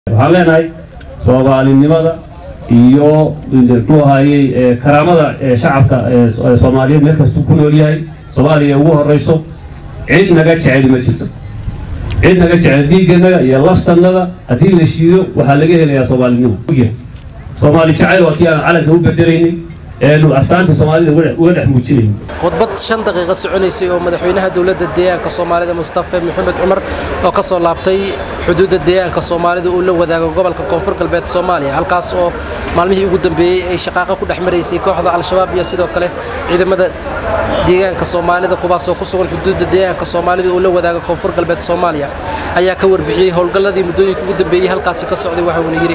waxaan leenahay soomaalinimada iyo muxuu ahaayey karaamada shacabka soomaaliyeed meel kastuu ku nool yahay soomaaliya ugu horeyso cid naga jecel ma jirto cid naga jecel dhiigganaga iyo laftannada haddii la shiido waxaa laga helayaa soomaalinimo soomaali jacayl waa kii aan calanka u bedelaynin eenu astaanta soomaalida uga dhex muujinayn khudbad shan daqiiqo soconaysay oo madaxweynaha dowladda deegaanka soomaalida mustafe maxamed cumar oo ka soo laabtay xuduudda deegaanka soomaalida uu la wadaago gobolka koonfur galbeed soomaaliya halkaas oo maalmihii ugu dambeeyey ay shaqaaqo ku dhex maraysay kooxda al-shabaab iyo sidoo kale ciidamada deegaanka soomaalida kuwaasoo ku sugan xuduudda deegaanka soomaalida uu la wadaago koonfur galbeed soomaaliya ayaa ka warbixiyey howlgalladii muddooyinka ugu dambeeyey halkaasi ka socday waxauna yidhi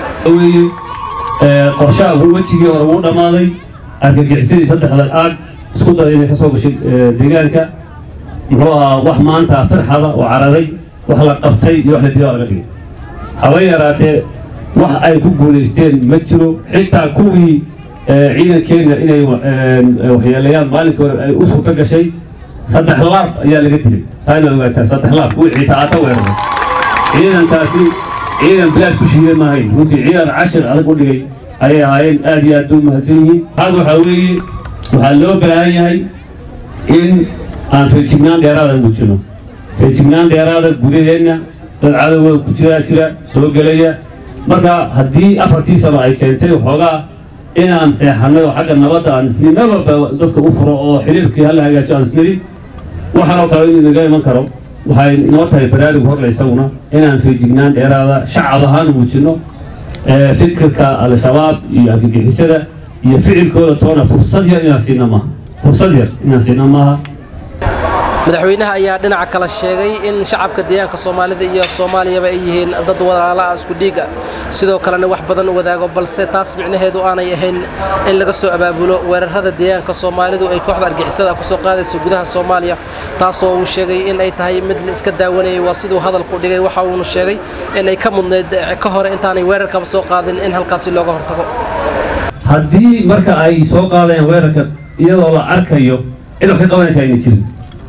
qorshaha wejigii hore uu dhammaaday argagixisadii saddexda aag isku daya inay ka soo gashay deegaanka muxuu ahaa wax maanta firxada oo cararay wax la qabtay iyo wax la dilaa laga dhigay haba yaraatee wax ay ku guulaysteen ma jiro xitaa kuwii ciidankeena inay waxyeeleeyaan maalinkii hore ay u suurto gashay saddex laab ayaa laga dilay taa inaad ogaataa saddex laab kuwii ciitaata weeraray ciidankaasi ciidan bilaash ku shiiday maahayn runtii ciidan cashir adag u dhigay ayay ahaayeen aad iyo aad u mahadsan yihiin had waxaa weeye waxaa loo baahan yahay in aan feejignaan dheeraada muujino feejignaan dheeraada gudaheenna dad cadowga ku jiraa jira soo gelaya marka haddii afartii sano ay keentay waxoogaa inaan seexannay oo xagga nabadda aan isni meel walba dadka u furo oo xiriirkii hala hagaajo aan isniri waxaanoo kale in naga iman karo waxay inoo tahay baraarug horle isaguna inaan feejignaan dheeraada shacab ahaan muujino fikirka al-shabaab iyo argagixisada iyo ficilkooda toona fursad yar inaan siina maaha fursad yar inaan siina maaha madaxweynaha ayaa dhinaca kale sheegay in shacabka deegaanka soomaalida iyo soomaaliyaba ay yihiin dad walaalaha isku dhiig ah sidoo kalena wax badan wadaago balse taas micnaheedu aanay ahayn in laga soo abaabulo weerarada deegaanka soomaalidu ay kooxda argixisada kusoo qaadayso gudaha soomaaliya taasoo uu sheegay in ay tahay mid la iska daawanayay waa siduu hadalku dhigay waxa uuna sheegay in ay ka mudnayd ka hore intaanay weerarkaba soo qaadin in halkaasi looga hortago haddii marka ay soo qaadayaan weerarka iyadoo la arkayo cid wax ka qabanaysa ayna jirin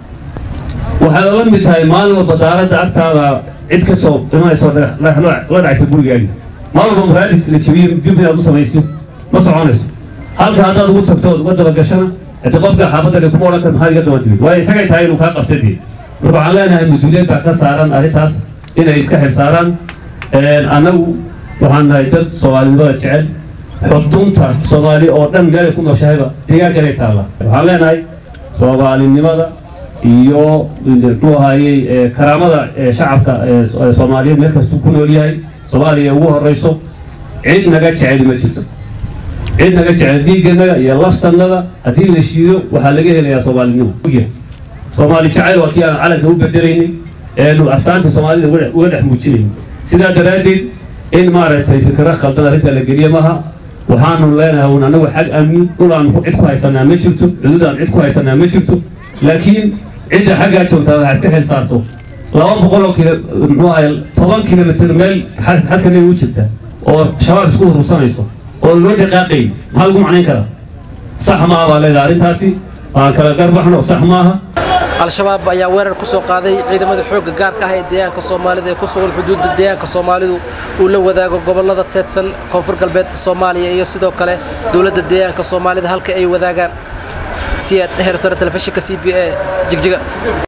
waxaad la mid tahay maalin walba daaradda agtaada cid ka soo imanayso la dhacaysa gurigaaga maalin walba maraadis la jabiyo dib inaad u samayso ma soconayso halka haddaad ugu tagto ood uga dabagashana hadi qofka xaafadda kuma odhan kar maxaad iga daban timid waayo isagay tahay inuu kaa qabta dee marka waxaan leenahay mas-uuliyad baa ka saaran arrintaas inay iska xil saaraan annagu waxaan nahay dad soomaalinimada jecel xudunta soomaali oo dhan meelay ku nooshahayba deegaankanay taalla waxaan leenahay soomaalinimada iyo muxuu ahaayey karaamada shacabka soomaaliyeed meel kastuu ku nool yahay soomaaliya ugu horeyso cid naga jecel ma jirto cid naga jecel dhiigganaga iyo laftannada haddii la shiido waxaa laga helayaa soomaalinimo soomaali jacayl waa kii aan calanka u bedelaynin eenu astaanta soomaalida uga dhex muujinayn sidaa daraaddeed in maaragtay fikro khaldan arrinta la geliye maaha waxaanu leenahay un annagu xag amni dhul aan cid ku haysanaa ma jirto xuduud aan cid ku haysanaa ma jirto laakiin cidda xaggaa joogtaa waxaa iska xil saarto laba boqoloo kilo muxuu ahay toban kilomitr meel xadka naga u jirta oo shabaab isku urursanayso oo loo dhaqaaqay maxaa lagu macnayn karaa sax maaha baa leedahay arrintaasi aan kala garbaxno sax maaha al-shabaab ayaa weerar ku soo qaaday ciidamada xoogga gaarka ah ee deegaanka soomaalida ee ku sugan xuduudda deegaanka soomaalidu uu la wadaago gobollada teedsan koonfur galbeedka soomaaliya iyo sidoo kale dowladda deegaanka soomaalida halka ay wadaagaan siyaad heersare telefishinka c b a jigjiga